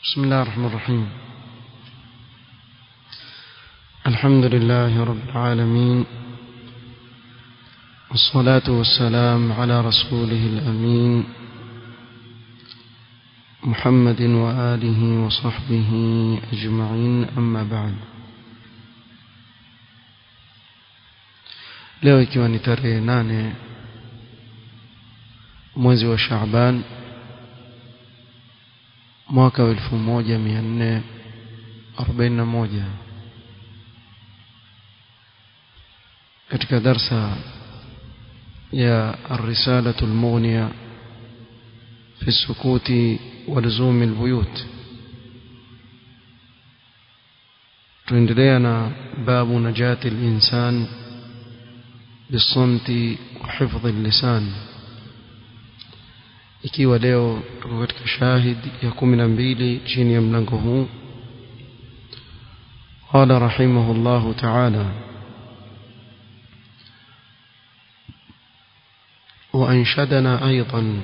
بسم الله الرحمن الرحيم الحمد لله رب العالمين والصلاة والسلام على رسوله الأمين محمد وآله وصحبه أجمعين أما بعد leo ikiwa ni tarehe nane mwezi wa Shaaban mwaka wa 1441 katika darsa ya الرسالة المغنية في السكوت ولزوم البيوت تندلينا باب نجاة الإنسان بالصمت وحفظ اللسان ikiwa leo tuko katika shahid ya kumi na mbili chini ya mlango huu قال رحمه الله تعالى وأنشدنا أيضا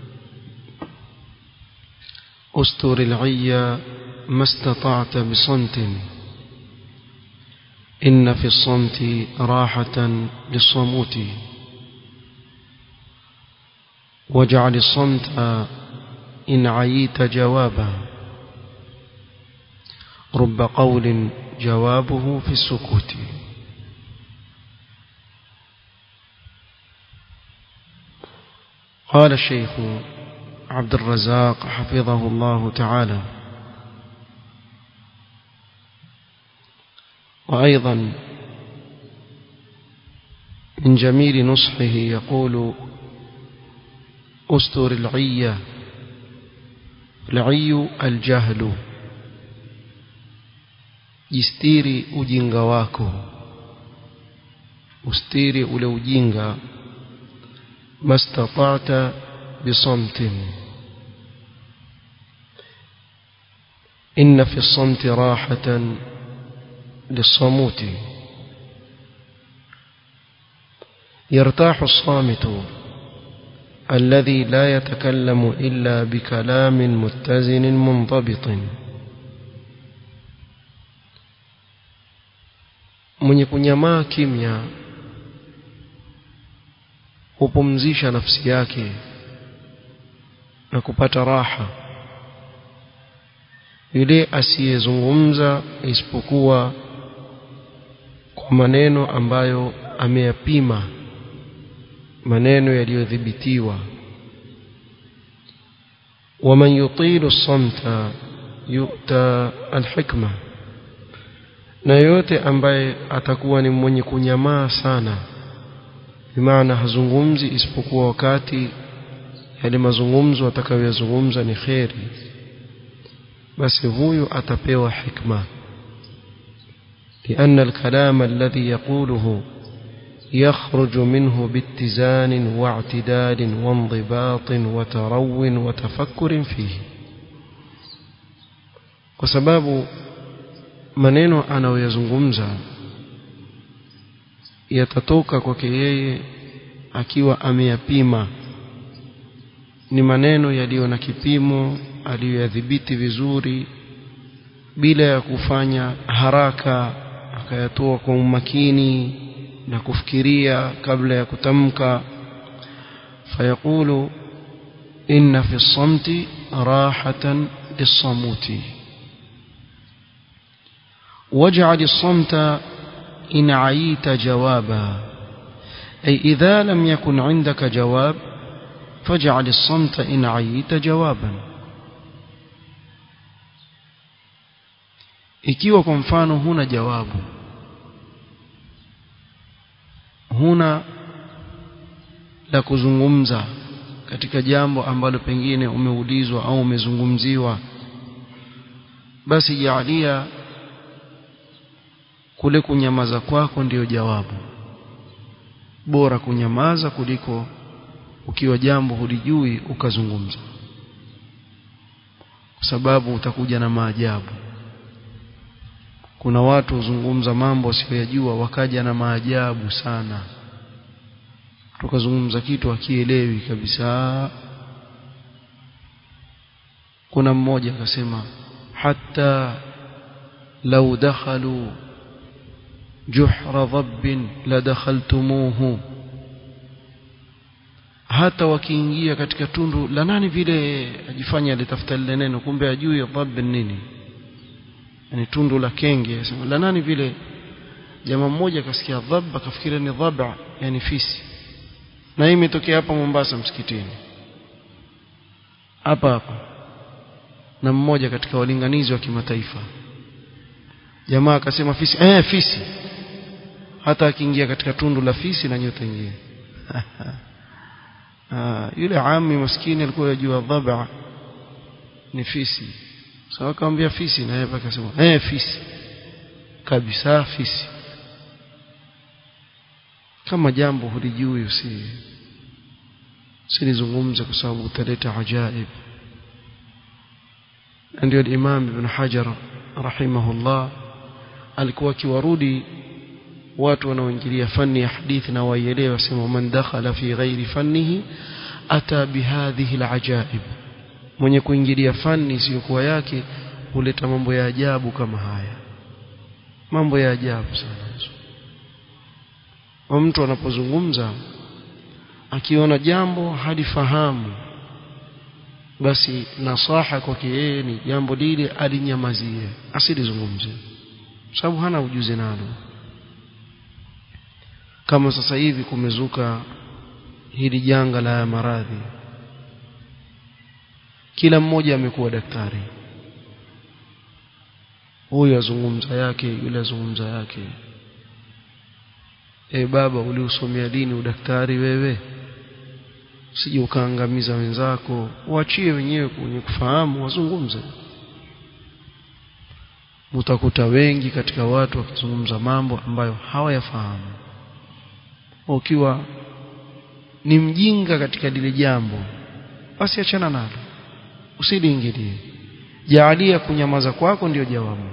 أستر العي ما استطعت بصمت إن في الصمت راحة للصموت واجعل الصمت إن عييت جوابا رب قول جوابه في السكوت قال الشيخ عبد الرزاق حفظه الله تعالى وأيضا من جميل نصحه يقول أستر العية العي الجهل jistiri ujinga wako ustiri ule ujinga mastata'ta bisamtin inna fi samti rahatan lisamuti يرتاح الصامت الذي لا يتكلم إلا بكلام متزن منضبط mwenye kunyamaa kimya hupumzisha nafsi yake na kupata raha yule asiyezungumza isipokuwa kwa maneno ambayo ameyapima maneno yaliyodhibitiwa ومن يطيل الصمت يؤتى الحكمة na yote ambaye atakuwa ni mwenye kunyamaa sana bimaana hazungumzi isipokuwa wakati yale mazungumzo atakayoyazungumza ni kheri basi huyu atapewa hikma لأن الكلام الذي يقوله يخرج منه باتزان واعتدال وانضباط وترو وتفكر فيه وسباب maneno anayoyazungumza yatatoka kwake yeye akiwa ameyapima ni maneno yaliyo na kipimo aliyoyadhibiti vizuri bila ya kufanya haraka akayatoa kwa umakini na kufikiria kabla ya kutamka fayaqulu inna fi samti rahatan lisamuti واجعل الصمت إن عييت جوابا أي إذا لم يكن عندك جواب فاجعل الصمت إن عييت جوابا ikiwa kwa mfano huna jawabu huna la kuzungumza katika jambo ambalo pengine umeulizwa au umezungumziwa basi jaalia kule kunyamaza kwako ndiyo jawabu bora kunyamaza kuliko ukiwa jambo hulijui ukazungumza kwa sababu utakuja na maajabu kuna watu huzungumza mambo wasiyojua wakaja na maajabu sana tukazungumza kitu akielewi kabisa kuna mmoja akasema حتى لو دخلوا جحر ضب لدخلتموه hata wakiingia katika tundu la nani vile ajifanya alitafuta lile neno kumbe ajui dhab nini yani tundu la kenge la nani vile jamaa mmoja akasikia dhab akafikiria ni dhaba yani fisi na hii imetokea hapa Mombasa msikitini hapa hapa na mmoja katika walinganizi wa kimataifa jamaa akasema fisi eh fisi hata akiingia katika tundu la fisi na nyote ingia yule ami maskini alikuwa yajua dhaba ni fisi sawa akamwambia fisi na yeye akasema eh fisi kabisa fisi kama jambo hulijui usi silizungumze kwa sababu utaleta ajaib ndio Imam Ibn Hajar rahimahullah alikuwa akiwarudi watu wanaoingilia fani ya hadithi na waielewe wasema man dakhala fi ghairi fannihi ata bihadhihi alajaib mwenye kuingilia fani isiyokuwa yake huleta mambo ya ajabu kama haya mambo ya ajabu sana wa mtu anapozungumza akiona jambo halifahamu basi nasaha kwake yeye ni jambo lile alinyamazie asilizungumze sababu hana ujuzi nalo kama sasa hivi kumezuka hili janga la maradhi kila mmoja amekuwa daktari huyu azungumza yake yule azungumza yake e baba uliusomea dini udaktari wewe usije ukaangamiza wenzako waachie wenyewe kwenye kufahamu wazungumze utakuta wengi katika watu wakizungumza mambo ambayo hawayafahamu ukiwa ni mjinga katika lile jambo basi achana nalo usiliingilie jaalia kunyamaza kwako ndiyo jawabu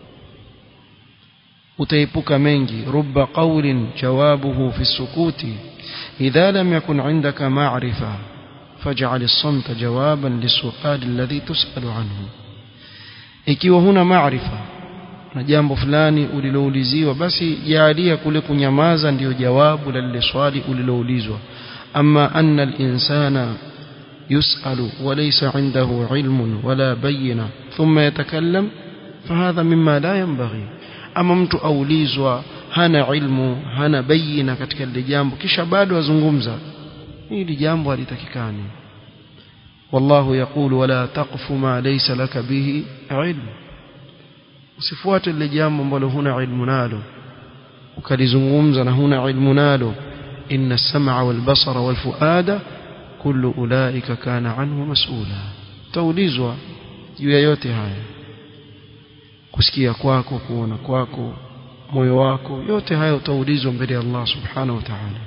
utaepuka mengi rubba qawlin jawabuhu fi sukuti idha lam yakun indaka ma'rifa faj'al as-samta jawaban lisu'al alladhi tus'alu anhu ikiwa huna maarifa na jambo fulani ulilouliziwa basi jaalia kule kunyamaza ndiyo jawabu la lile swali uliloulizwa ama anna al-insana يسأل وليس عنده علم ولا بينة ثم يتكلم فهذا مما لا ينبغي ama mtu aulizwa hana ilmu hana bayina katika lile jambo kisha bado azungumza hili jambo halitakikani wallahu yaqulu wala taqfu ma laysa laka bihi ilm usifuate lile jambo ambalo huna ilmu nalo ukalizungumza na huna ilmu nalo inna as-sam'a wal basara wal fuada kullu ulaika kana anhu mas'ula taulizwa juu ya yote haya kusikia kwako kuona kwako moyo wako yote haya utaulizwa mbele ya Allah subhanahu wa ta'ala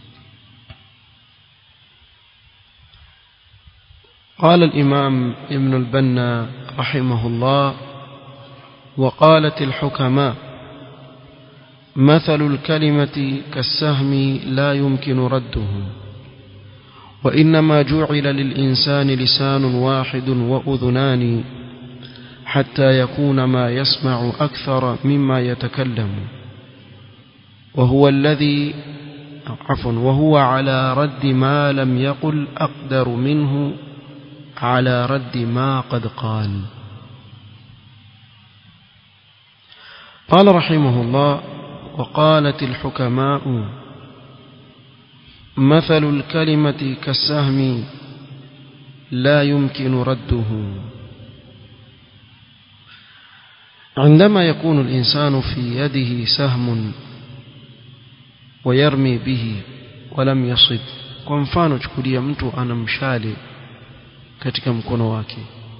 قال الإمام ابن البنا رحمه الله وقالت الحكماء مثل الكلمة كالسهم لا يمكن رده وإنما جعل للإنسان لسان واحد وأذنان حتى يكون ما يسمع أكثر مما يتكلم وهو الذي عفوا وهو على رد ما لم يقل أقدر منه على رد ما قد قال قال رحمه الله وقالت الحكماء مثل الكلمة كالسهم لا يمكن رده عندما يكون الإنسان في يده سهم ويرمي به ولم يصب kwa mfano chukulia mtu ana mshale katika mkono wake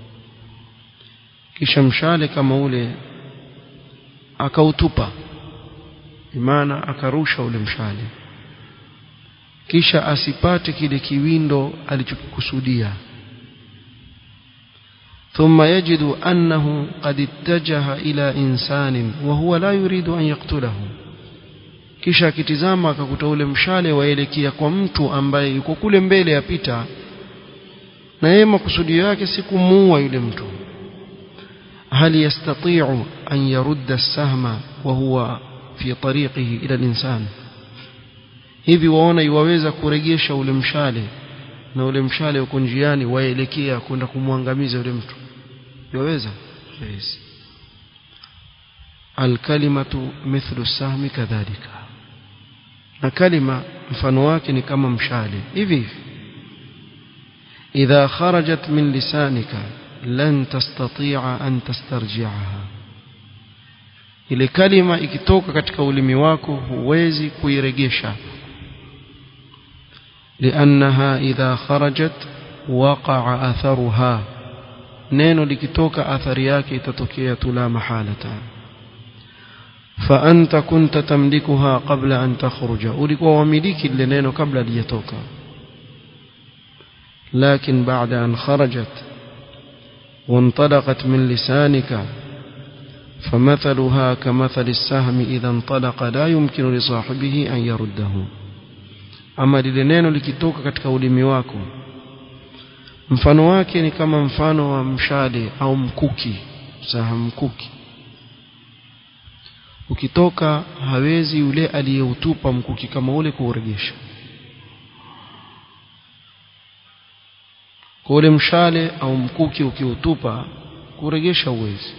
kisha mshale kama ule akautupa imana akarusha ule mshale kisha asipate kile kiwindo alichokikusudia ثم يجد أنه قد اتجه إلى إنسان وهو لا يريد أن يقتله kisha akitizama akakuta ule mshale waelekea kwa mtu ambaye yuko kule mbele yapita na yeye makusudio yake si kumuua yule mtu هل يستطيع أن يرد السهم وهو في طريقه إلى الإنسان hivi waona iwaweza kurejesha ule mshale na ule mshale uko njiani waelekea kwenda kumwangamiza yule mtu yaweza yes. alkalimatu mithlu sahmi kadhalika na kalima mfano wake ni kama mshale hivi hivi idha kharajat min lisanika lan tastati'a an tastarji'aha ile kalima ikitoka katika ulimi wako huwezi kuiregesha لأنها إذا خرجت وقع أثرها neno likitoka athari yake itatokea tu la mahalata fa anta kunta tamlikuha qabla an takhruja ulikuwa wamiliki lile neno kabla lijatoka lakin baada an kharajat وانطلقت من لسانك فمثلها كمثل السهم إذا انطلق لا يمكن لصاحبه أن يرده ama lile neno likitoka katika ulimi wako mfano wake ni kama mfano wa mshale au mkuki saha mkuki ukitoka hawezi yule aliyeutupa mkuki kama ule kuurejesha kwa ule mshale au mkuki ukiutupa kurejesha uwezi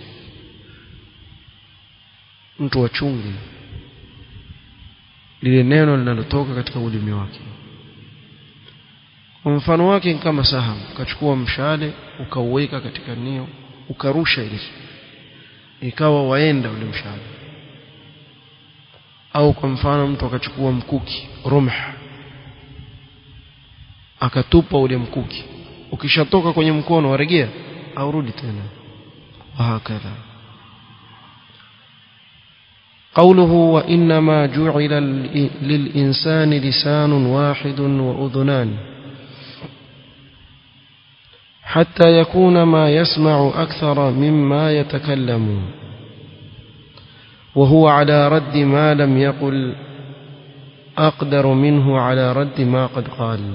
mtu wachungi lile neno linalotoka katika ulimi wake kwa mfano wake ni kama saham ukachukua mshale ukauweka katika nio ukarusha ile ikawa waenda ule mshale au kwa mfano mtu akachukua mkuki rumh akatupa ule mkuki ukishatoka kwenye mkono waregea au rudi tena wahakadha قوله وإنما جعل للإنسان لسان واحد وأذنان حتى يكون ما يسمع أكثر مما يتكلم وهو على رد ما لم يقل أقدر منه على رد ما قد قال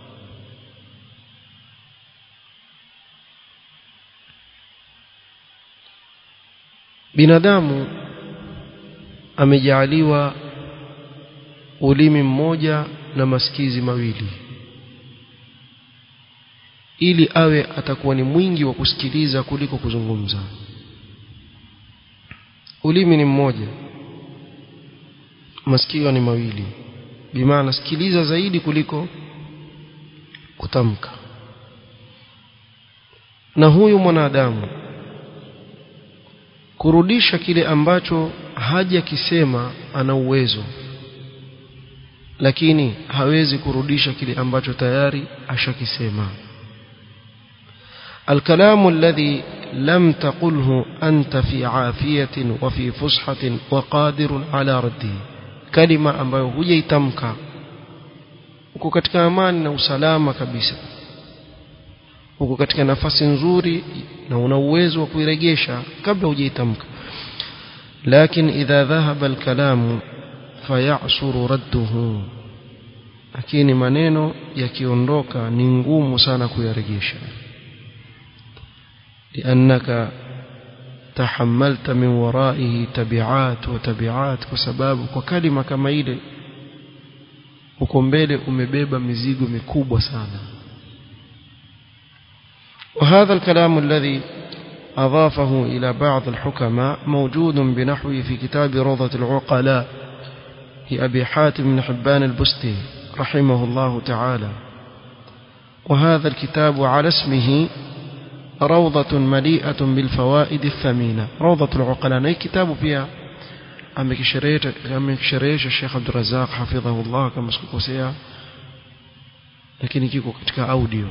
binadamu amejaaliwa ulimi mmoja na masikizi mawili ili awe atakuwa ni mwingi wa kusikiliza kuliko kuzungumza ulimi ni mmoja masikio ni mawili bimaana sikiliza zaidi kuliko kutamka na huyu mwanadamu kurudisha kile ambacho hajakisema ana uwezo lakini hawezi kurudisha kile ambacho tayari ashakisema الكلام الذي لم تقله أنت في عافية وفي فصحة وقادر على رده كلمة ambayo hujaitamka uko katika amani na usalama kabisa uko katika nafasi nzuri na una uwezo wa kuirejesha kabla hujaitamka لكن إذا ذهب الكلام فيعسر رده lakini maneno yakiondoka ni ngumu sana kuyarejesha لأنك تحملت من ورائه تبعات وتبعات وسباب وكلمة كما ile uko mbele umebeba mizigo mikubwa sana وهذا الكلام الذي أضافه إلى بعض الحكماء موجود بنحوه في كتاب روضة العقلاء لأبي حاتم بن حبان البستي رحمه الله تعالى وهذا الكتاب على اسمه روضة مليئة بالفوائد الثمينة روضة العقلاء أي كتاب فيها amekisherehesha Sheikh Abdul Razak hafidhahullah kama sikukosea lakini kiko katika audio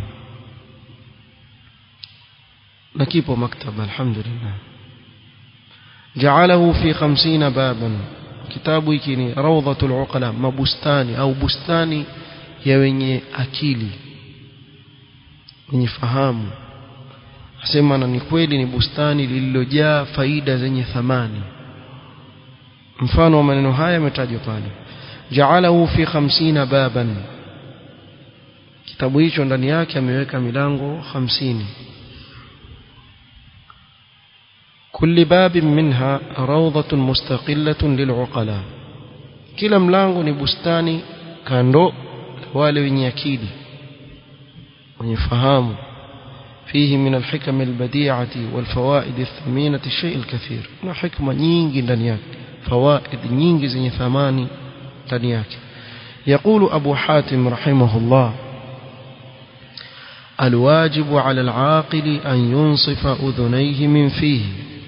na kipo maktaba alhamdulillah ja'alahu fi 50 baban kitabu hiki ni rawdatul uqala mabustani au bustani ya wenye akili wenye fahamu asema na ni kweli ni bustani lililojaa faida zenye thamani mfano wa maneno haya yametajwa pale ja'alahu fi 50 baban kitabu hicho ndani yake ameweka milango 50 كل باب منها روضة مستقلة للعقلاء kila mlango ni bustani kando wale wenye akili wenye fahamu فيه من الحكم البديعة والفوائد الثمينة الشيء الكثير na hikma nyingi ndani yake fawaid nyingi zenye thamani ndani yake يقول أبو حاتم رحمه الله الواجب على العاقل أن ينصف أذنيه من فيه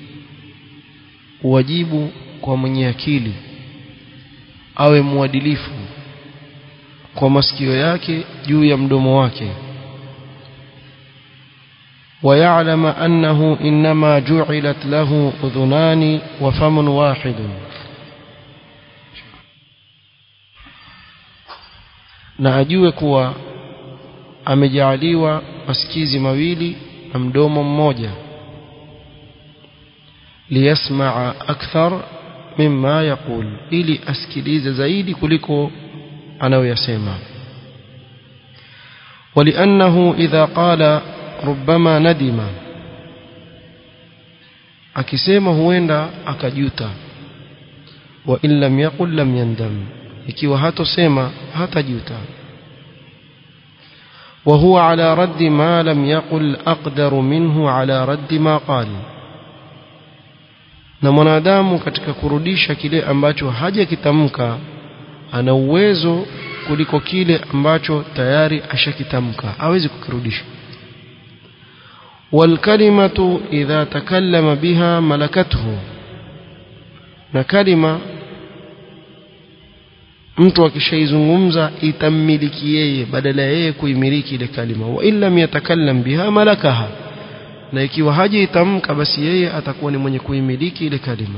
wajibu kwa mwenye akili awe mwadilifu kwa masikio yake juu ya mdomo wake ويعلم أنه إنما جعلت له أذنان وفم واحد na ajue kuwa amejaaliwa masikizi mawili na mdomo mmoja liyasmaa akthar mimma yaqul ili asikilize zaidi kuliko anayoyasema ولأنه إذا قال ربما ندم akisema huenda akajuta wa in lam yaqul lam yandam ikiwa hatosema hatajuta وهو على رد ما لم يقل أقدر منه على رد ما قال na mwanadamu katika kurudisha kile ambacho hajakitamka ana uwezo kuliko kile ambacho tayari ashakitamka hawezi kukirudisha والكلمة إذا تكلم بها ملكته na kalima mtu akishaizungumza itammiliki yeye badala ya yeye kuimiliki ile kalima wa illa yatakallam biha malakaha na ikiwa haja itamka basi yeye atakuwa ni mwenye kuimiliki ile kalima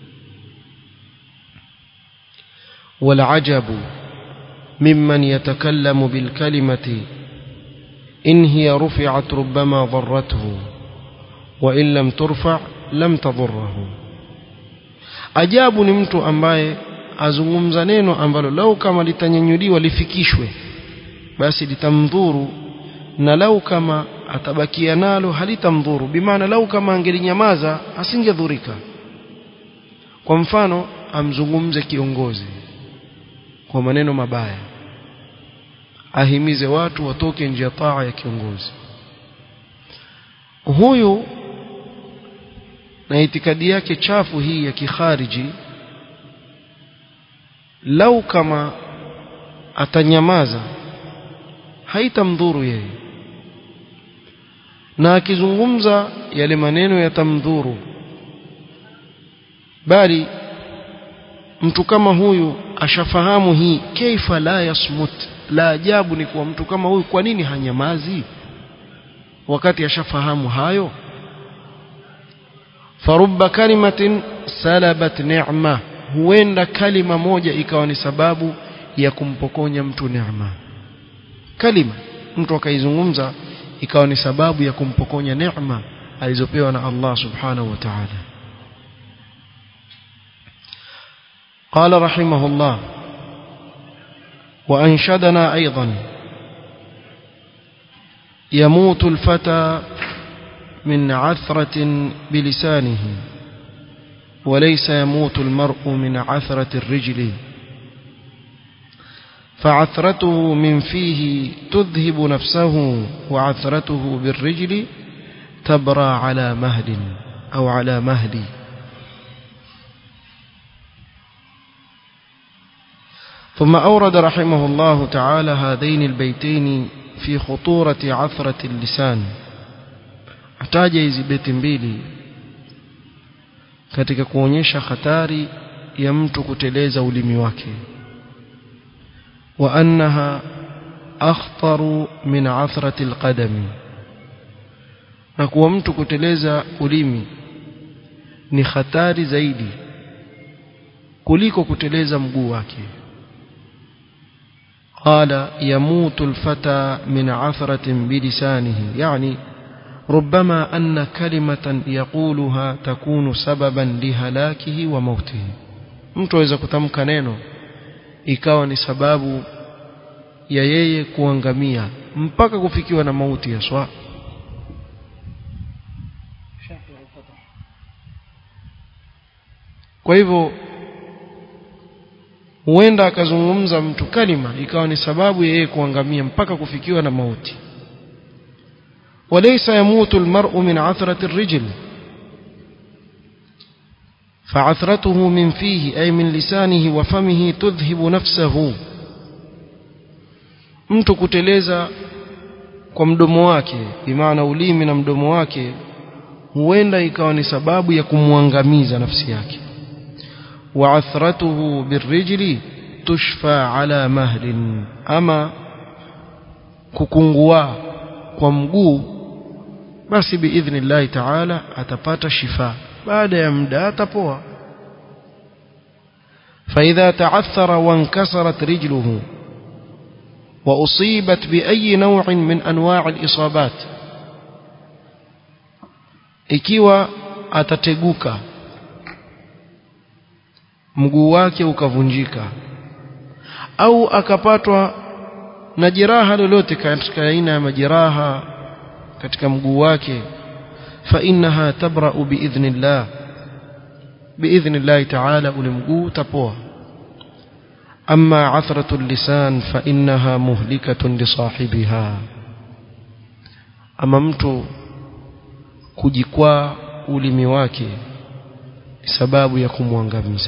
والعجب ممن يتكلم بالكلمة إن هي رفعت ربما ضرته وإن لم ترفع لم تضره ajabu ni mtu ambaye azungumza neno ambalo lau kama litanyanyuliwa lifikishwe basi litamdhuru na lau kama atabakia nalo halitamdhuru bimaana lau kama angelinyamaza asingedhurika kwa mfano amzungumze kiongozi kwa maneno mabaya ahimize watu watoke nje ya taa ya kiongozi huyu na itikadi yake chafu hii ya kikhariji lau kama atanyamaza haitamdhuru yeye na akizungumza yale maneno yatamdhuru bali mtu kama huyu ashafahamu hii kaifa la yasmut la ajabu ni kuwa mtu kama huyu kwa nini hanyamazi wakati ashafahamu hayo farubba kalimatin salabat ni'ma huenda kalima moja ikawa ni sababu ya kumpokonya mtu neema kalima mtu akaizungumza ikawa ni sababu ya kumpokonya neema alizopewa na Allah subhanahu wa ta'ala قال رحمه الله وأنشدنا أيضا يموت الفتى من عثرة بلسانه وليس يموت المرء من عثرة الرجل فعثرته من فيه تذهب نفسه وعثرته بالرجل تبرى على مهل أو على مهل ثم أورد رحمه الله تعالى هذين البيتين في خطورة عثرة اللسان ataja hizi beti mbili katika kuonyesha hatari ya mtu kuteleza ulimi wake wa annaha akhtaru min athrati alqadami na kuwa mtu kuteleza ulimi ni hatari zaidi kuliko kuteleza mguu wake قال يموت الفتى من عثرة بلسانه يعني ربما أن كلمة يقولها تكون سببا لهلاكه وموته mtu aweza kutamka neno ikawa ni sababu ya yeye kuangamia mpaka kufikiwa na mauti ya swa kwa hivyo huenda akazungumza mtu kalima ikawa ni sababu ya yeye kuangamia mpaka kufikiwa na mauti وليس يموت المرء من عثرة الرجل فعثرته من فيه أي من لسانه وفمه تذهب نفسه mtu kuteleza kwa mdomo wake bimaana ulimi na mdomo wake huenda ikawa ni sababu ya kumwangamiza nafsi yake وعثرته بالرجل تشفى على مهل ama kukungua kwa mguu basi biidhnillahi taala atapata shifa baada ya muda atapoa فإذا تعثر وانكسرت رجله وأصيبت بأي نوع من أنواع الإصابات ikiwa atateguka mguu wake ukavunjika au akapatwa na jeraha lolote katika aina ya majeraha katika mguu wake fa innaha tabra'u biidhnillah biidhnillah ta'ala ule mguu tapoa amma athratu lisan fa innaha muhlikatun li sahibiha ama mtu kujikwaa ulimi wake sababu ya kumwangamiza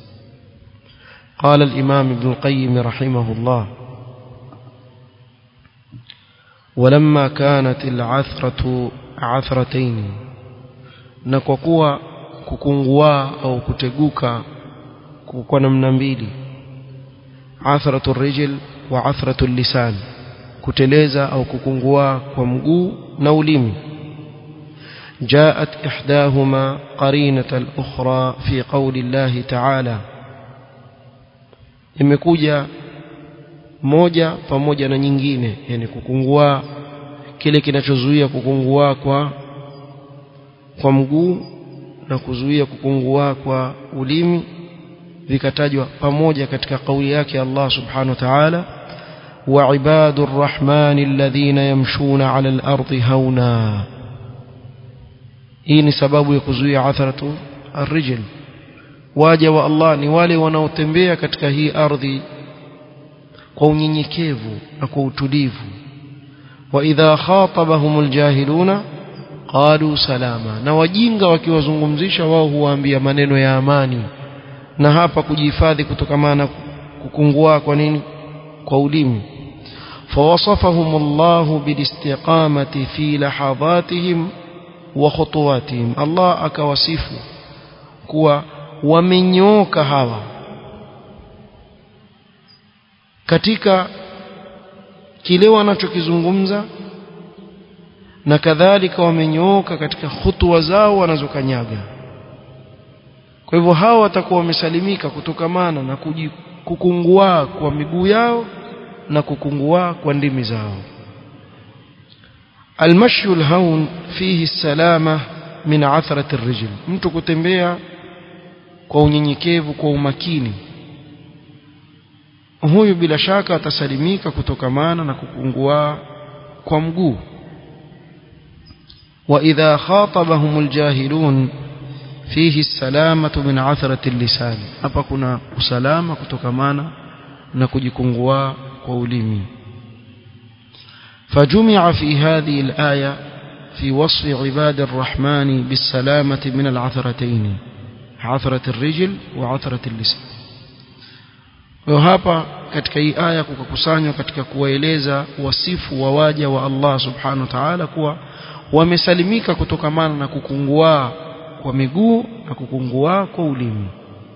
قال الإمام ابن القيم رحمه الله ولما كانت العثرة عثرتين نكوكوا kukungua au kuteguka kwa namna mbili athratu rijl wa athratu lisan kuteleza au kukungua kwa mguu na ulimi جاءت إحداهما قرينة الأخرى في قول الله تعالى imekuja moja pamoja na nyingine yani kukungua kile kinachozuia kukungua kwa kwa mguu na kuzuia kukungua kwa ulimi vikatajwa pamoja katika kauli yake Allah subhanahu wa ta'ala wa ibadur rahmani alladhina yamshuna 'ala al-ardi hauna hii ni sababu ya kuzuia atharatu ar-rijl waja wa Allah ni wale wanaotembea katika hii ardhi kwa unyenyekevu na kwa utulivu wa idha khatabahumul jahiluna qalu salama na wajinga wakiwazungumzisha wao huwaambia maneno ya amani na hapa kujihifadhi kutokamana kukungua kwa nini kwa ulimi فوصفهم الله بالاستقامة في لحظاتهم وخطواتهم الله akawasifu kuwa wamenyoka hawa katika kile wanachokizungumza na kadhalika wamenyooka katika hutua zao wanazokanyaga kwa hivyo hawa watakuwa wamesalimika kutokamana na kukungua kwa miguu yao na kukungua kwa ndimi zao المشي الهون فيه السلامة من عثرة الرجل mtu kutembea kwa unyenyekevu kwa umakini huyu bila shaka atasalimika kutokamana na kukungua kwa mguu وإذا خاطبهم الجاهلون فيه السلامة من عثرة اللسان hapa kuna usalama kutokamana na kujikungua kwa ulimi فجمع في هذه الآية في وصف عباد الرحمن بالسلامة من العثرتين عثرة الرجل وعثرة اللسان وهapa katika hii aya kukakusanywa katika kuwaeleza wasifu wa waja wa Allah subhanahu wa ta'ala kuwa wamesalimika kutokamana na kukungua kwa miguu na kukungua kwa ulimi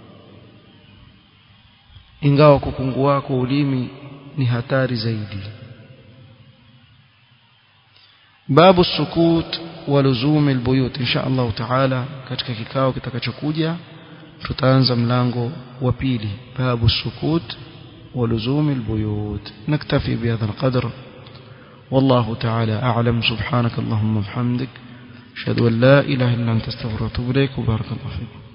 ingawa kukungua kwa ulimi ni hatari zaidi babu sukut wa luzum albuyut insha Allah taala katika kikao kitakachokuja tutaanza mlango wa pili babu sukut wa luzum albuyut naktafi bihadha alqadr والله تعالى أعلم سبحانك اللهم وبحمدك أشهد أن لا إله إلا أنت استغفرك وأتوب إليك وبارك الله فيكم